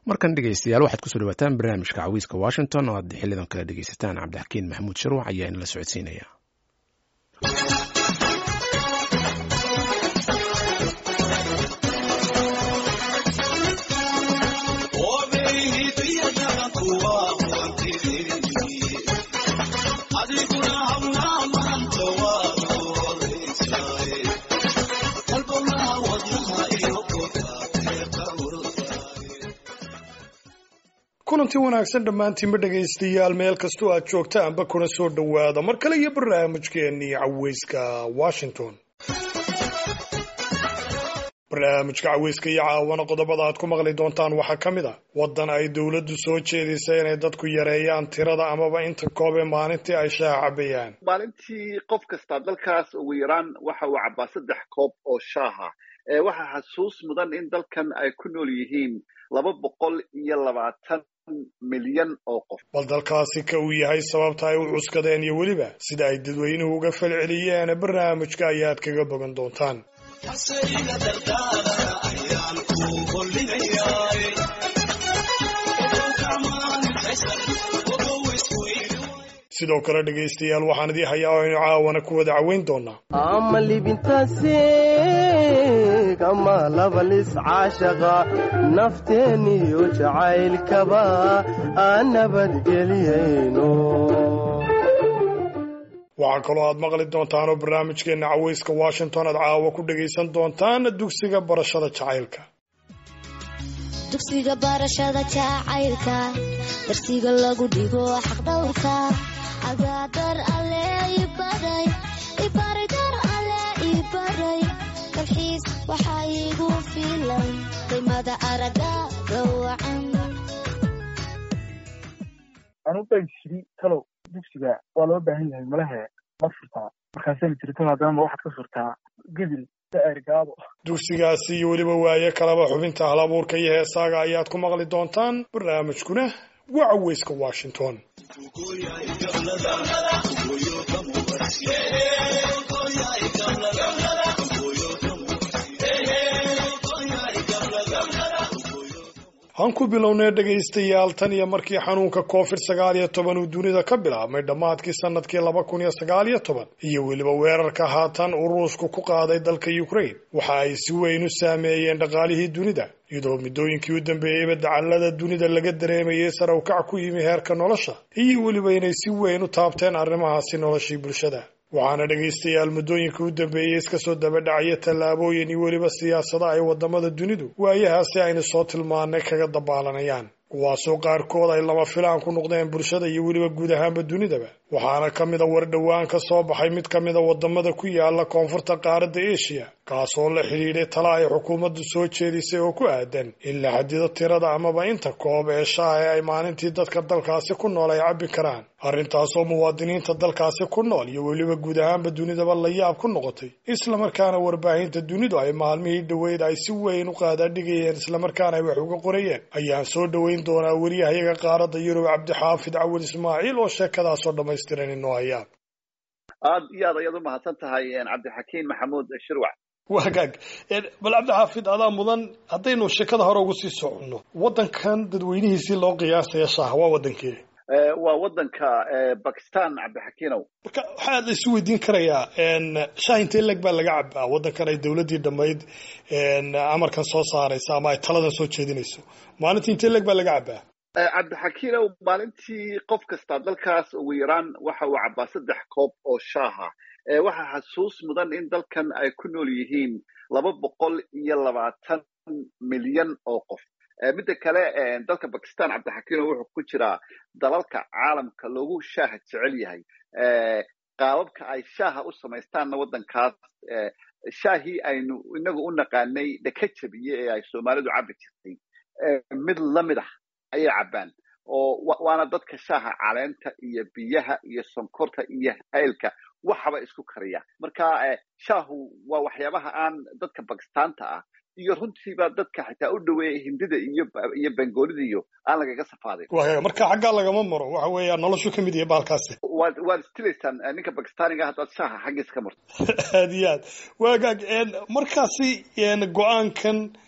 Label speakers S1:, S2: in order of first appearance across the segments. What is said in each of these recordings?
S1: markan dhegeystayaal waxaad kusoo dhawaataan barnaamijka cawiiska washington oo aad xilidan kale dhegeysataan cabdixakiin maxamuud sharwac ayaa inala socodsiinaya
S2: kulanti wanaagsan dhammaantiinba dhegaystayaal meel kastoo aad joogtaanba kuna soo dhowaada mar kale iyo barnaamijkeennii caweyska washington barnaamijka caweyska iyo caawana qodobada aad ku maqli doontaan waxaa ka mid a waddan ay dowladdu soo jeedisay inay dadku yareeyaan tirada amaba inta koobe maalintii ay shaaha cabayaan
S3: maalintii qof kastaa dalkaas ugu yaraan waxa uu cabbaa saddex koob oo shaaha waxaa xasuus mudan in dalkan ay ku nool yihiin laba boqol iyo labaatan milyan oo qof
S2: bal dalkaasi ka uu yahay sababta ay u cuskadeen iyo weliba sida ay dadweynuhu uga falceliyeen barnaamijka ayaad kaga bogan doontaan sidoo kale dhegaystayaal waxaan idii hayaa oo aynu caawana ku wada caweyn doonaa
S4: ama libintaasiig ama labalis caashaqa nafteeniyo jacaylkaba aan nabadgeliyayno
S2: waxaa kaloo aad maqli doontaan oo barnaamijkeenna caweyska washington aad caawa ku dhagaysan doontaan dugsiga barashada jacaylka
S5: dugsiga barashada jacaylka darsiga lagu dhigo xaqdhowrka agaadar alle ibaray ibaray dar alle ibaray kalxiis waxaa iigu filan qiimada araga gawacan
S6: anu baan jiri talow dugsiga waa loo baahan yahay malahe ma furtaa markaasana jirto haddana ma waxaad ka furtaa gebil gaabo
S2: dugsigaasi iyo weliba waaye kalaba xubinta hal abuurka iyo heesaaga ayaad ku maqli doontaan barnaamijkuna waa caweyska washington han ku bilownay dhegaystayaal tan iyo markii xanuunka covid sagaal iyo toban uu dunida ka bilaabmay dhammaadkii sanadkii laba kun iyo sagaal iyo toban iyo weliba weerarka haatan uu ruushku ku qaaday dalka ukraine waxa ay si weyn u saameeyeen dhaqaalihii dunida iyadoo muddooyinkii u dambeeyeyba dacallada dunida laga dareemayay sare u kac ku yimi heerka nolosha iyo weliba inay si weyn u taabteen arrimahaasi noloshii bulshada waxaana dhegaystayaal muddooyinkii u dambeeyey iska soo dabadhacaya tallaabooyin iyo weliba siyaasada ay waddamada dunidu waayahaasi aynu soo tilmaanay kaga dabaalanayaan kuwaasoo qaarkood ay lama filaan ku noqdeen bulshada iyo weliba guud ahaanba dunidaba waxaana ka mid a war dhowaan ka soo baxay mid ka mid a waddamada ku yaala koonfurta qaaradda eshiya kaasoo la xidhiidhay tala ay xukuumaddu soo jeedisay oo ku aadan in la xadido tirada amaba inta koob ee shaaha ee ay maalintii dadka dalkaasi ku nool ay cabbi karaan arrintaasoo muwaadiniinta dalkaasi ku nool iyo weliba guud ahaanba dunidaba la yaab ku noqotay islamarkaana warbaahinta dunidu ay maalmihii dhoweyd ay si weyn u qaadaadhigayeen islamarkaana ay wax uga qorayeen ayaan soo dhoweyn doonaa weriyahayaga qaaradda yurub cabdixaafid cawil ismaaciil oo sheekadaasoo dhammaystiran inoo hayaan
S3: aad iyo aad ayaad u mahadsan tahay cabdixakiin maxamuud shirwac
S2: wagaag bal cabdixaafid adaa mudan haddaynu sheekada hore ugu sii soconno waddankan dadweynihiisii loo qiyaasaya shaaha waa waddankee
S3: waa waddanka bakistan cabdixakiinow
S2: marka waxaa la isu weydiin karayaa shaah intee leg baa laga cabaa waddankan ay dowladdii dhammayd amarkan soo saaraysa ama ay taladan soo jeedinayso maalintii intee leg baa laga cabaa
S3: cabdixakiinow maalintii qof kastaa dalkaas ugu yaraan waxa uu cabbaa saddex koob oo shaaha waxaa xasuus mudan in dalkan ay ku nool yihiin laba boqol iyo labaatan milyan oo qof midda kale dalka bakistan cabdixakiinow wuxuu ku jiraa dalalka caalamka loogu shaaha jecel yahay qaababka ay shaaha u samaystaanna waddankaas shaahii aynu inagu u naqaanay dhaka jabiye ee ay soomaalidu cabbi jirtay mid la mid ah ayay cabbaan oo waana dadka shaaha caleenta iyo biyaha iyo sonkorta iyo haylka waxaba isku kariya marka shaahu waa waxyaabaha aan dadka bakistaanta ah iyo runtiiba dadka xitaa u dhoweeya hindida iyo iyo bengoolida iyo aan lagaga safaadin
S2: marka xaggaa lagama maro waxa weeya noloshu ka mid yahay baalkaasi
S3: waad waad istilaysaan ninka bakistaaniga haddaad shaaha xaggiisa ka marto
S2: aad iyo aad waagaag markaasi go-aankan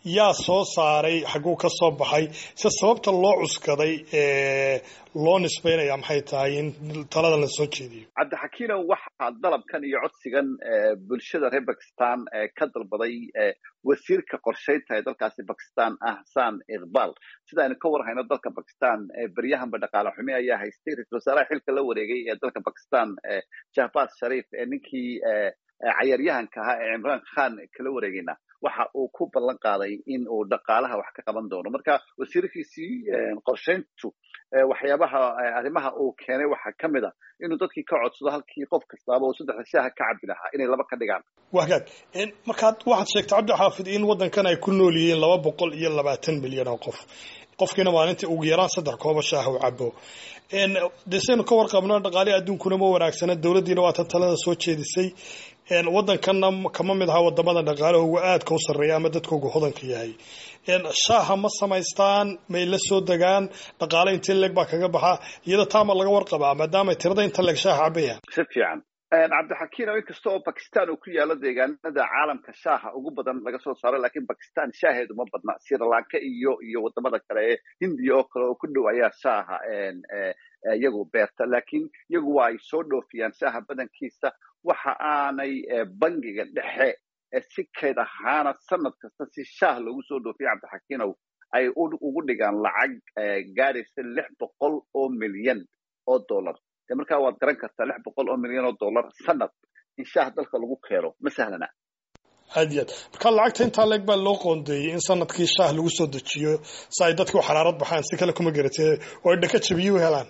S2: yaa soo saaray xagguu ka soo baxay se sababta loo cuskaday ee loo nisbaynaya maxay tahay in taladan la soo jeediyo
S3: cabdixakiinow waxaa dalabkan iyo codsigan bulshada reer bakistan ka dalbaday wasiirka qorshaynta ee dalkaasi bakistan ahsan iqbal sida aynu ka warhayno dalka bakistan beryahanba dhaqaale xumi ayaa haystay ra-isul wasaaraha xilka la wareegay ee dalka bakistan jahbaz sharif ee ninkii cayaaryahanka ahaa ee cimraan khan kala wareegayna waxa uu ku ballan qaaday in uu dhaqaalaha wax ka qaban doono marka wasiirkiisii qorshayntu waxyaabaha arrimaha uu keenay waxaa ka mid a inuu dadkii ka codsado halkii qof kastaaba uu saddexda shaaha ka cabi lahaa inay laba ka dhigaan
S2: wagaag markaad waxaad sheegtay cabdixaafid in waddankan ay ku nool yihiin laba boqol iyo labaatan milyan oo qof qofkiina maalintii ugu yaraan saddex kooba shaaha u cabo dee saynu ka warqabno dhaqaalihi adduunkuna ma wanaagsana dowladdiina waa tan talada soo jeedisay waddankanna kama mid aha wadamada dhaqaalahooga aadka u sarreeya ama dadkooga hodanka yahay shaaha ma samaystaan may la soo degaan dhaqaale intee leeg baa kaga baxa iyada taama laga warqabaa maadaama tirada inta leeg shaaha cabayaan
S3: si fiican cabdixakiin oo inkasta oo bakistan uu ku yaalo deegaanada caalamka shaaha ugu badan laga soo saaro lakiin bakistan shaaheedu ma badna srilanka iyo iyo wadamada kale ee hindiya oo kale oo ku dhow ayaa shaaha iyagu beerta lakiin iyagu waa ay soo dhoofiyaan shaaha badankiisa waxa aanay bangiga dhexe si kayd ahaana sanad kasta si shaah loogu soo dhoofiya cabdixakiinow ay ugu dhigaan lacag gaadhaysa lix boqol oo milyan oo dollar de markaa waad garan kartaa lix boqol oo milyan oo dollar sanad in shaah dalka lagu keeno ma sahlana
S2: aad iyo aad marka lacagta intaa leeg baa loo qoondeeyey in sanadkii shaah lagu soo dejiyo si ay dadku xaraarad baxaan si kale kuma garatee oo ay dhaka jabiye u helaan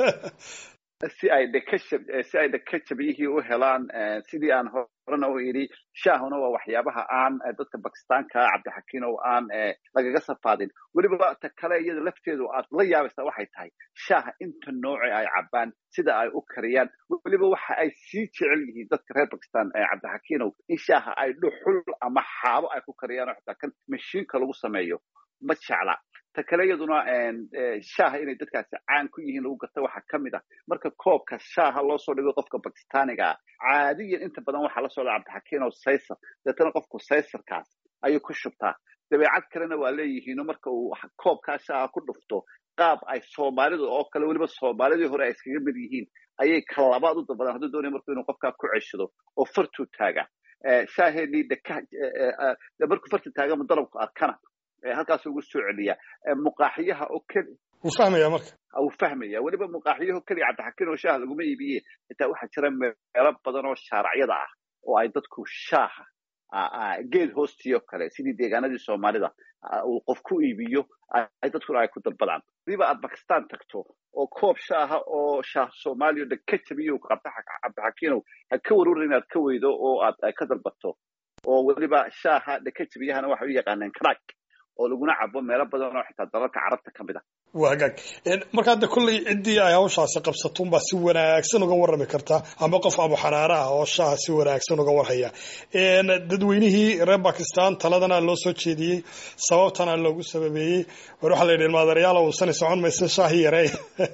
S3: si ay dhaka si ay dhaka jabiyihii u helaan sidii aan horena u idhi shaahuna waa waxyaabaha aan dadka bakistaanka cabdixakiin oo aan lagaga safaadin weliba ta kale iyada lafteedu aad la yaabaysaa waxay tahay shaaha inta nooce ay cabaan sida ay u kariyaan weliba waxa ay sii jecel yihiin dadka reer bakistan cabdixakiinow in shaaha ay dhuxul ama xaabo ay ku kariyaan oo xitaa kan mashiinka lagu sameeyo ma jecla ta kale iyaduna shaaha inay dadkaasi caan ku yihiin lagu garta waxaa ka mid ah marka koobka shaaha loo soo dhigo qofka bakistaaniga ah caadiyan inta badan waxaa la socda cabdixakiin oo saysar deetana qofku saysarkaas ayuu ku shubtaa dabeecad kalena waa leeyihiino marka uu koobkaa shaaha ku dhufto qaab ay soomaalidu oo kale weliba soomaalidii hore ay iskaga mid yihiin ayay kalabaad u dalbadaan hadduu doonaya marku inuu qofkaa ku ceshado oo fartuu taaga shaaheenii deka markuu farta taagama dalabku arkana halkaas ugu soo celiya muqaaxiyaha oo keli
S2: wuu fahmaya marka
S3: wuu fahmaya weliba muqaaxiyaho keliya cabdixakiin oo shaaha laguma iibiye xitaa waxaa jira meelo badan oo shaaracyada ah oo ay dadku shaaha geed hoostii oo kale sidii deegaanadii soomaalida uu qof ku iibiyo ay dadkuna ay ku dalbadaan hadiiba aad bakistan tagto oo koob shaaha oo shaah soomaaliya dhan ka jabiyo cabdixakiinow ha ka waruura inaad ka weydo oo aad ka dalbato oo weliba shaaha dhaka jabiyahana waxay u yaqaaneen crack oo laguna cabo meelo badan oo xitaa dalalka carabta ka mid a
S2: waa hagaag marka hadda kolley ciddii ay hawshaasi qabsato unbaa si wanaagsan uga warrami kartaa ama qof abu xanaare ah oo shaaha si wanaagsan uga warhaya dadweynihii reer bakistan taladana loo soo jeediyey sababtana loogu sababeeyey war waxaa la yidhi maadarayaal uusani socon maysa shaahi yarey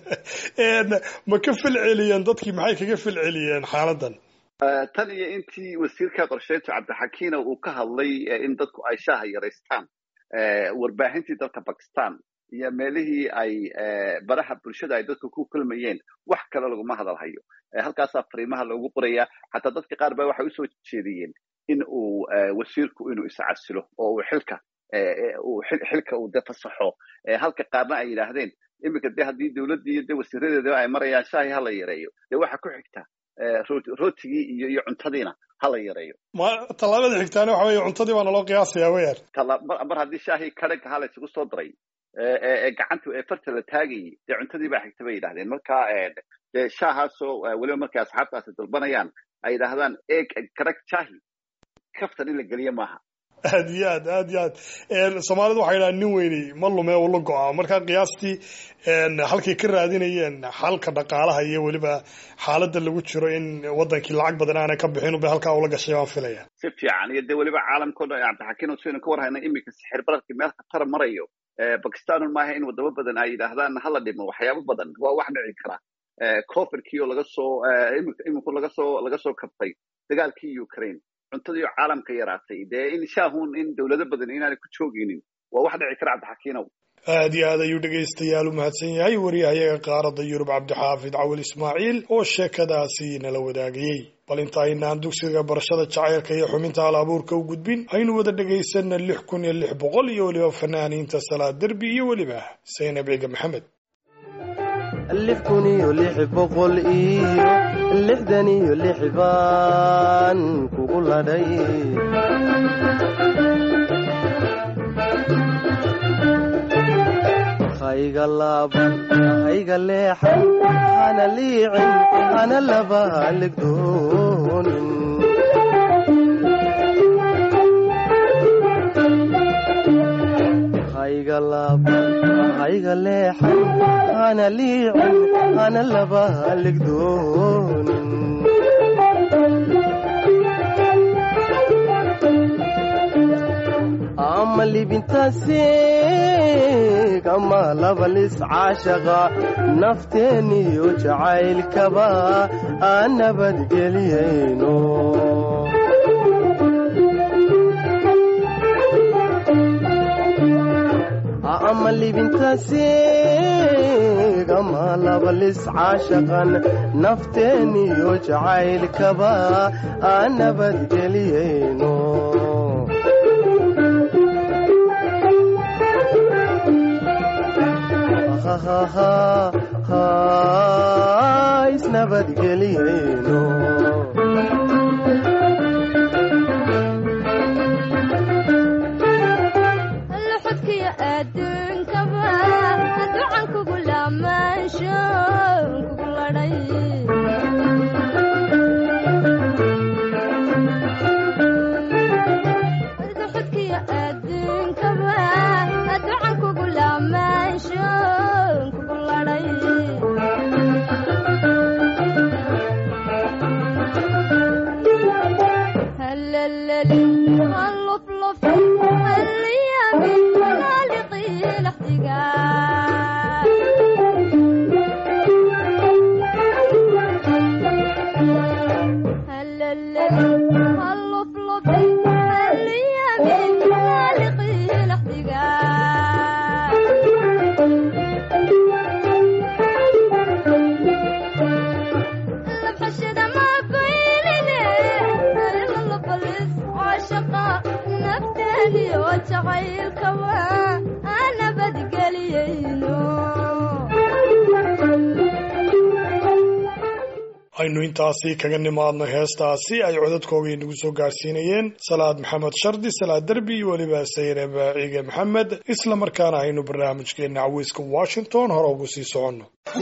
S2: ma ka filceliyeen dadkii maxay kaga filceliyeen xaaladan
S3: tan iyo intii wasiirka qorsheyntu cabdixakiina uu ka hadlay in dadku ay shaaha yaraystaan warbaahintii dalka bakistan iyo meelihii ay baraha bulshada ay dadku ku kulmayeen wax kale laguma hadalhayo halkaasaa fariimaha loogu qoraya xataa dadka qaar ba waxay usoo jeediyeen in uu wasiirku inuu iscasilo oo uu xilka xilka uu de fasaxo halka qaarna ay yidhaahdeen iminka de haddii dowladdii iyo de wasiiradeeda ay marayaan shaahi hala yareeyo de waxa ku xigta rootigii iyo iyo cuntadiina hala yareeyo
S2: tallaabada xigtaana waxa weye cuntadii baa naloo qiyaasaya weyaan
S3: mar haddii shaahii kadhaga ha la isugu soo daray ee gacanta ee farta la taagayay dee cuntadii baa xigta bay yidhahdeen marka dee shaahaasoo weliba markay asxaabtaasi dalbanayaan ay yidhaahdaan eeg kadhag shaahi kaftan in la geliyo maaha
S2: aad iyo aad aad iyo aad soomaalidu waxay yidhaha nin weyni ma lume ula go-a marka qiyaastii halkay ka raadinayeen xalka dhaqaalaha iyo weliba xaaladda lagu jiro in wadankii lacag badan aanay ka bixin unbay halkaa ula gashay baan filaya
S3: si fiican iyo dee weliba caalamkao dhan cabdixakiin oo saynu ka warhayna iminka sixir bararkii meel khatara marayo bakistanun maaha in wadamo badan ay yidhaahdaan hala dhimo waxyaabo badan waa wax dhici kara coverkii oo laga soo iminku laga soo laga soo kabtay dagaalkii ukraine cuntadii caalamka yaraatay dee in shaahun in dowlado badan inaanay ku joogaynin waa wax dhici kara cabdixakiinow
S2: aad iyo aad ayuu dhegaystayaal u mahadsan yahay wariyahayaga qaaradda yurub cabdixaafid cawil ismaaciil oo sheekadaasi nala wadaagayey bal inta aynaan dugsiga barashada jacaylka iyo xubinta hal abuurka u gudbin aynu wada dhagaysana lix kun iyo lix boqol iyo weliba fanaaniinta salaad derbi iyo weliba saynab ciga maxamed
S4: lix kun iyo lix boqol iyo lixdan iyo lix baan kugu ladhay hayga laaban hayga leexan hana liicin hana laba haligdoonin hayga laaban hayga leexan hana liicin hana laba haligdoonin ama libintaasiig ama labalis caashaqa nafteeniyo jacaylkaba aan nabadgeliyayno ama libintaasiig ama labalis caashaqan nafteeniyo jacaylkaba aan nabadgeliyayno isnabadgeliyayno
S7: luxudkiyo adduunkaba ducan kugu laamaansho kugu ladhay luxudkiyo adduunkaba ducan kugu laamaansho kugu ladhay هلللي هاللفلف هاليامي خالقي الاحتقان هلللي هاللفلف هاليامي خالقي الاحتقان لبحشد ما قيلني للبلس عاشقا نفتني وجعيل كوا انا بدقليينو
S2: aynu intaasi kaga nimaadno heestaasi ay codadkooga inagu soo gaarsiinayeen salaad maxamed shardi salaad derbi iyo weliba saynab ciige maxamed isla markaana aynu barnaamijkeena caweyska washington hore ugu sii soconno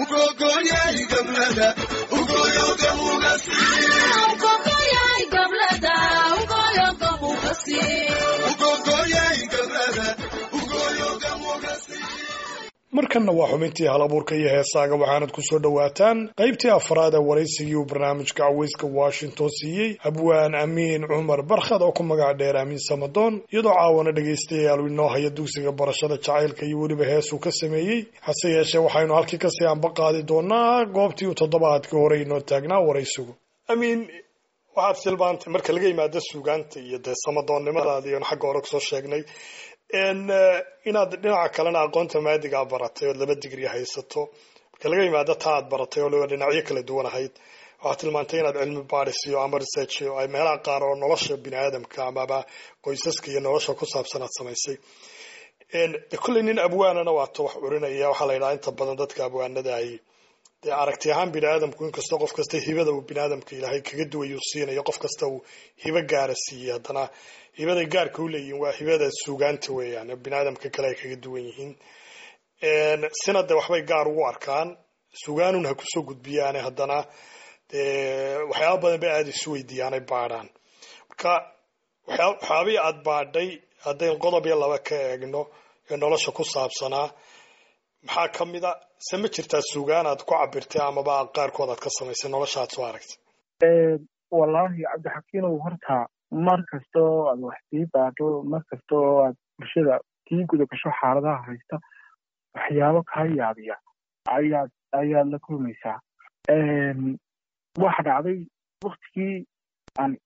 S2: markanna waa xubintii hal abuurka iyo heesaaga waxaanad ku soo dhowaataan qaybtii afraad ee waraysigii uu barnaamijka caweyska washington siiyey abwaan amiin cumar barkhad oo ku magac dheer amiin samadoon iyadoo caawana dhegaystayaal uu inoo haya dugsiga barashada jacaylka iyo weliba heesuu ka sameeyey hase yeeshee waxaynu halkii kasii anba qaadi doonaa goobtii uu toddobaadkii hore inoo taagnaa waraysigu amiin waxaad silbaantay marka laga yimaado suugaanta iyo dee samadoonnimadaadii oon xagga hore kusoo sheegnay inaad dhinaca kalena aqoonta maadigaa baratay ood laba digri haysato marka laga yimaado taa aad baratay oo liba dhinacyo kala duwan ahayd waxaad tilmaantay inaad cilmi baadhis iyo ama research iyo ay meelaha qaar oo nolosha bini aadamka amaba qoysaska iyo nolosha ku saabsan aad samaysay de kolley nin abwaanana waato wax curinaya waxaa la yidhaha inta badan dadka abwaanada ay dee aragti ahaan bini aadamku inkastoo qof kasta hibada uu bini aadamka ilaahay kaga duwayo siinayo qof kasta uu hibo gaara siiyey haddana hibaday gaarka u leeyihiin waa hibada suugaanta weeyaan bini aadamka kale ay kaga duwan yihiin sina de waxbay gaar ugu arkaan sugaanun ha kusoo gudbiyaane haddana dee waxyaaba badan bay aada isu weydiiyaanay baadhaan marka waxyaabihii aada baadhay haddayn qodob iyo laba ka eegno ee nolosha ku saabsanaa maxaa ka mid a se ma jirtaa sugaan aad ku cabirtay amaba qaarkood aad ka samaysay nolosha aad soo aragtay
S6: wallaahi cabdixakiinow horta mar kastoo aad wax sii baadho mar kastoo aad bulshada sii guda gasho xaaladaha haysta waxyaabo kaa yaabiya ayaad ayaad la kulmaysaa waxa dhacday waktigii aan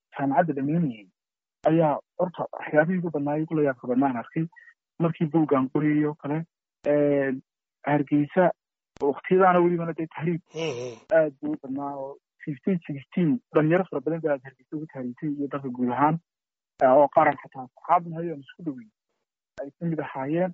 S6: jaamacadda dhamaynayay ayaa horta waxyaabihii ugu badnaayay kula yaabka badnaan arkay markii buuggan qoriyay oo kale hargeysa waktiyadaana welibana dee tahriib aad buu u badnaa oo fifteen sixteen dhalinyaro fara badan baa hargeysa ugu tahriibtay iyo dalka guud ahaan oo qaran xataa saxaabna hayoon isku dhaweyn ay ka mid ahaayeen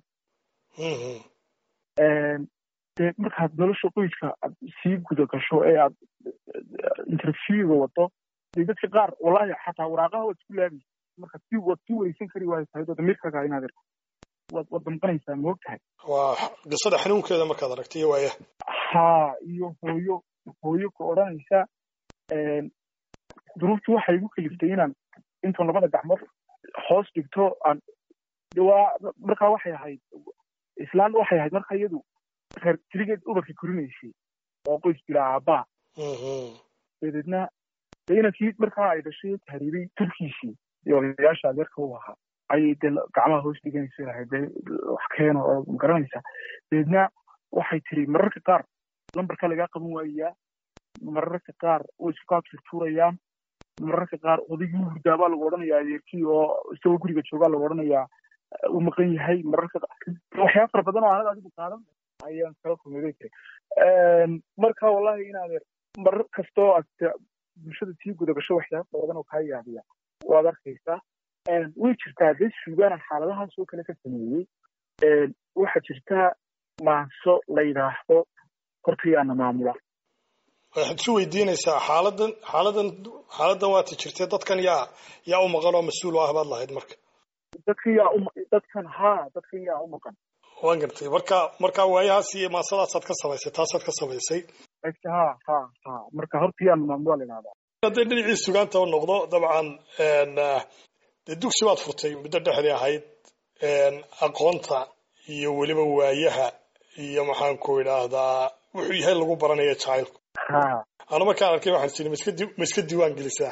S6: dee markaad nolosha qoyska aad sii guda gasho ee aad interviewga wado dee dadka qaar wallahi xataa waraaqaha waad isku laabaysa markaad si waad sii wareysan kari waayo tahay oo damirkaaga inaad waad waad damqanaysaa ma og tahay
S2: waa qisada xanuunkeeda markaad aragtay iyo waaya
S6: haa iyo hooyo hooyo ku odhanaysa duruuftu waxay igu kaliftay inaan intuun labada gacmood hoos dhigto aan waa markaa waxay ahayd islaan waxay ahayd marka iyadu reer tirigeed ubarka korinaysay oo qoys bilaa aabbaa dabeedna dee inankii markaa ay dhashay tahriibay turkiisii iyo odayaasha adeerka u ahaa ayay dee gacmaha hoos dhiganaysa lahayd dee wax keeno oo magaranaysa dabeedna waxay tiri mararka qaar lambarka lagaa qaban waayayaa mararka qaar way isku kaa turtuurayaan mararka qaar odaygii u hurdaabaa lagu odhanayaa adeerkii oo isagoo guriga joogaa lagu odhanayaa uu maqan yahay mararka waxyaaba fara badan oo aanad adigu qaadan ayaan kala kulmaday tiri marka wallahi in adeer marar kastoo aad bulshada sii guda gasho waxyaaba fara badan oo kaa yaabiya waad arkaysaa way jirtaa dee suugaana xaaladahaas oo kale ka sameeyey waxaa jirtaa maanso la yidhaahdo hortayaana maamula
S2: waxaad isu weydiinaysaa xaaladan xaaladan xaaladan waata jirtay dadkan yaa yaa u maqan oo mas-uul u ah baad lahayd marka
S6: dadkan yaa u dadkan haa dadkan yaa u maqan
S2: waan gartay marka marka waayahaas iyo maasadaasaad ka samaysay taasaad ka samaysay
S6: ha ha ha marka hortayaana maamula la yidhahdaa
S2: hadday dhinacii sugaanta u noqdo dabcan dee dugsi baad furtay muddo dhexdii ahayd aqoonta iyo weliba waayaha iyo maxaan ku idhaahdaa wuxuu yahay lagu baranaya jacaylku anu markaan arkay waxaan sini ma iska di ma iska diiwaan gelisaa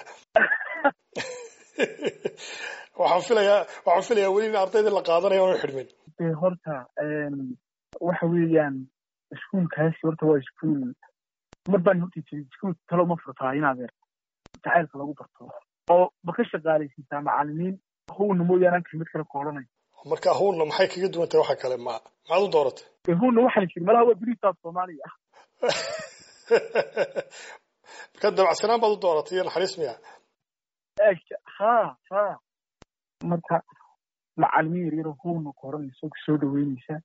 S2: waxaan filayaa waxaan filayaa weli in ardaydii la qaadanayo aanu xidhmin
S6: de horta waxa weeyaan iskuulkaasi horta waa iskuul mar baan horta jiray iskuul talo ma furtaa in adeer jacaylka lagu barto oo ma ka shaqaalaysiisaa macalimiin howna mooyaane aan kelmad kale ku odhanay
S2: marka howlna maxay kaga duwan tahay waxa kale ma maxaad u dooratay
S6: de howna waxaan jiri malaha waa berisaas soomaaliya
S2: marka dabacsanaan baad u dooratay iyo naxariis miya
S6: ha ha marka macalimiin yar yaroo howna ku odhanaysa ku soo dhaweynaysa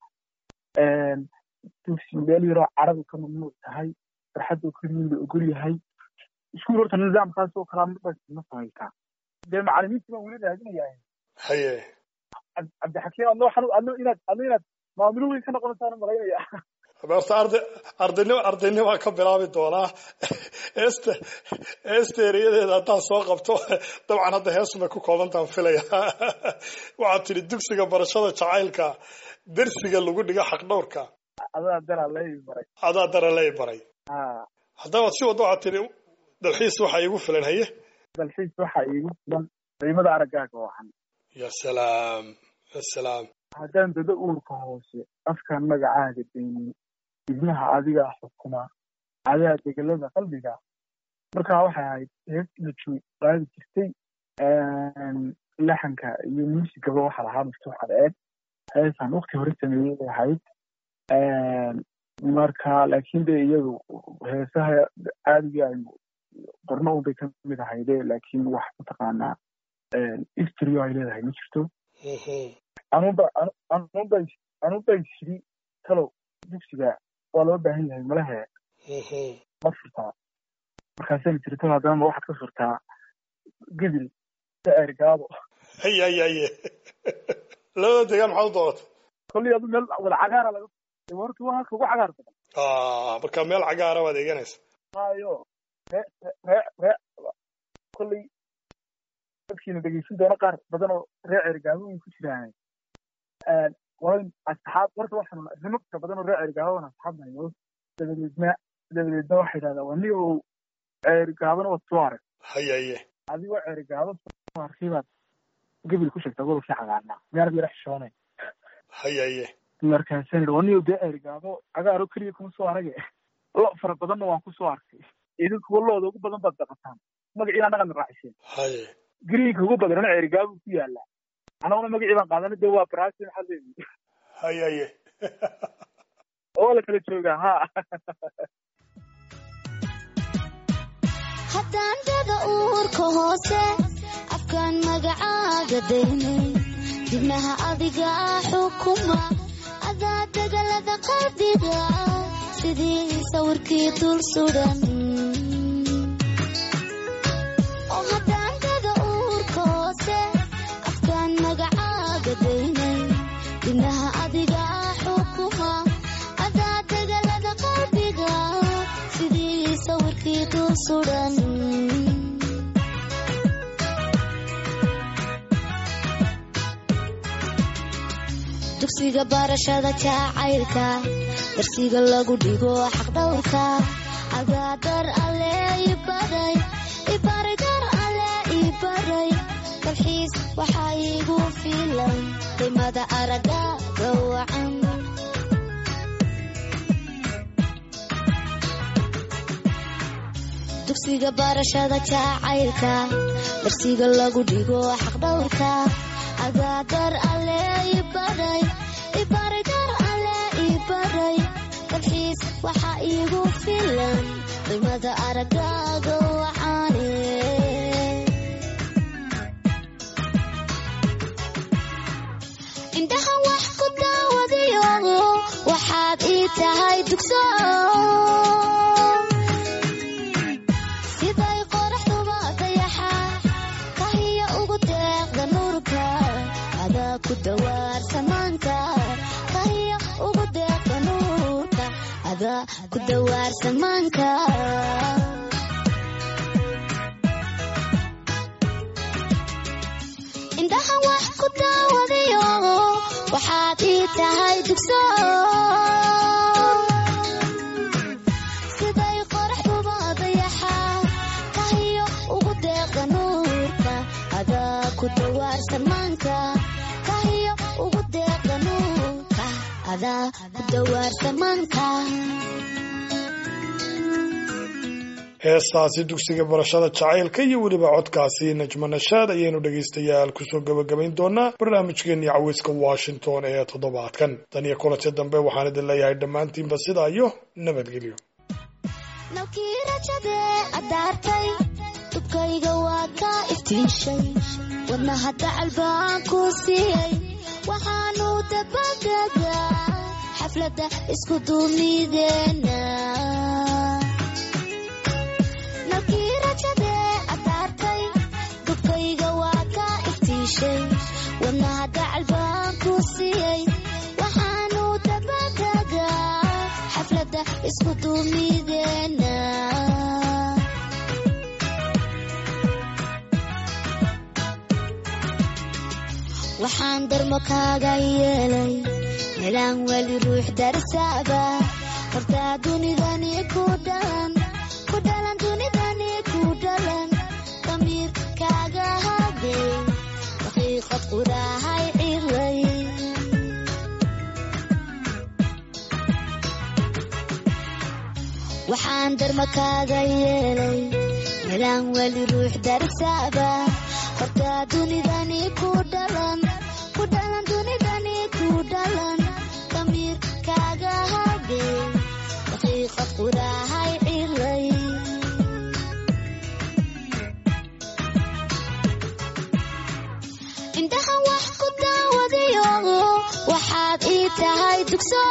S6: dugsi meel yaroo carabi ka mamnuuc tahay farxadoo keliyin la ogol yahay iskuul horta nidaamkaas oo kalaa marbaas ma samaysaa dee macalimiintii baan weli raadinayaa
S2: haye
S6: cabdixakiim adno waxaan adno inaad adno inaad maamulo weyn ka noqonaysaan malaynaya
S2: horta arday ardaynimo ardaynima ka bilaabi doonaa heesta heesta ereyadeeda haddaan soo qabto dabcan hadda heesumay ku koobantaan filaya waxaad tidhi dugsiga barashada jacaylka dersiga lagu dhigo xaqdhowrka
S6: adaa dara lay baray
S2: adaa dara lay baray
S6: ha
S2: haddaba si waddo waxaad tidhi dalxiis waxaa iigu filan haye
S6: dalxiis waxaa iigu filan qiimada araggaaga wacan
S2: ya salaam ya salaam
S6: haddaan dada uurka hoose afkaan magacaaga deynin ibnaha adigaa xukuma adaa degelada qalbiga markaa waxay ahayd heestina joog qaadi jirtay laxanka iyo muusigaba waxaa lahaa maftuux adeeg heesaan wakti hore sameeyey bay ahayd marka laakiin de iyadu heesaha caadiga aynu qorno unbay ka mid ahayde laakiin wax mataqaanaa istrio ay leedahay ma jirto anuba anuba anuba isiri talow dugsiga waa loo baahan yahay malahe ma furtaa markaasayna tiri talow haddana ma waxaad ka furtaa gedil ergaabo
S2: haye haye haye labada degaan maxaad u dooratay
S6: kolley adu meel wada cagaara laga horta waa halka ugu cagaar badan
S2: marka meel cagaara baad eeganaysa
S6: hayo ree ree ree kolley dadkiina dhegeysan doona qaar badan oo ree cergaabo way ku jiraan qolay asxaab horta waxaan rimabka badan oo ree cergaabo asxaab nahay dabadeedna dabadeedna waxay idhahdaa waa nin oo cergaabona waad soo arag
S2: haye haye
S6: adigoo cergaabo soo arkay baad gebil ku sheegtaa gobolkii cagaarnaa meerad yara xishoonay
S2: haye haye
S6: markaasaan idhi waa nin dee cergaabo cagaaro keliya kuma soo arage lo fara badanna waan ku soo arkay idinkuwa looda ugu badan baad daqataan magaciina dhaqan raaciseen
S2: haye
S6: greenka ugu badanana ceerigaabu ku yaala anaguna magacii baan qaadana de waa brasi maxaa leeyihi
S2: haye haye
S6: oo la kala joogaa ha
S5: haddaan dada uurka hoose afkaan magacaaga daynay dibnaha adiga xukuma adaa degalada qalbiga sidii sawirkii dul sudan oo haddaan dada uurka hoose afkaan magacaaga daynay dibnaha adiga xukuma adaa degalada qalbiga sidii sawirkii dul sudan dugsiga barashada jacaylka darsiga lagu dhigo xaqdhowrka agaadar alle ibaray ibaray dar alle ibaray dalxiis waxaa iigu filan qiimada araga gawacan dugsiga barashada jacaylka darsiga lagu dhigo xaqdhowrka agaadar alle ibaray ibaray dar alle ibaray dalxiis waxaa iigu filan qiimada aragaaga wacaane indhaha wax ku daawadayo waxaad ii tahay dugso siday qoraxduba dayaxa kahiya ugu deeqda nuurka adaa ku dawaar samaanka kahiya ugu deeqda nuurka adaa ku dawaar samaanka indhaha wax ku daawadayo waxaad ii tahay dugso siday qoraxduba dayaxa kahiyo ugu deeqa nuurka adaa ku dawaar samaanka kahiyo ugu deeqa nuurka adaa ku dawaar samaanka
S2: heestaasi dugsiga barashada jacaylka iyo weliba codkaasi najmo nashaad ayaynu dhegaystayaal kusoo gabagabayn doonaa barnaamijkeenii caweyska washington ee toddobaadkan tan iyo kulanti dambe waxaan idin leeyahay dhammaantiinba sidaa iyo nabadgelyo
S5: nalkii rajadee addaartay dubkayga waa ka iftiishay wadnaha dacal baan ku siiyey waxaanu dabadegaa xafladda isku duumideena nalkii rajadee addaartay dubkayga waa ka iftiishay wadnaha dacal baan ku siiyey waxaanu dabadegaa xafladda isku duumideena waxaan darmo kaaga yeelay melaan weli ruux darsaaba hortaa dunidani ku dhalan ku dhalan dunidani ku dhalan damiir kaaga habay daqiiqad quraahay cilay waxaan darmo kaaga yeelay melaan weli ruux darsaaba hortaa dunidani ku dhalan ku dhalan dunidani ku dhalan damiir kaaga habay daqiiqad quraahay cilay indhaha wax ku daawadayo waxaad ii tahay dugso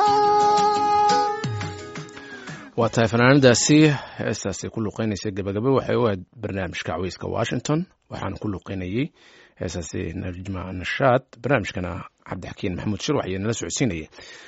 S1: waa tahay fanaanadaasi heestaasi ku luqeynaysa gabagaba waxay u ahayd barnaamijka caweyska washington waxaana ku luqeynayey heestaasi najma nashaad barnaamijkana cabdixakiin maxamuud shirwax iyo nala socodsiinayay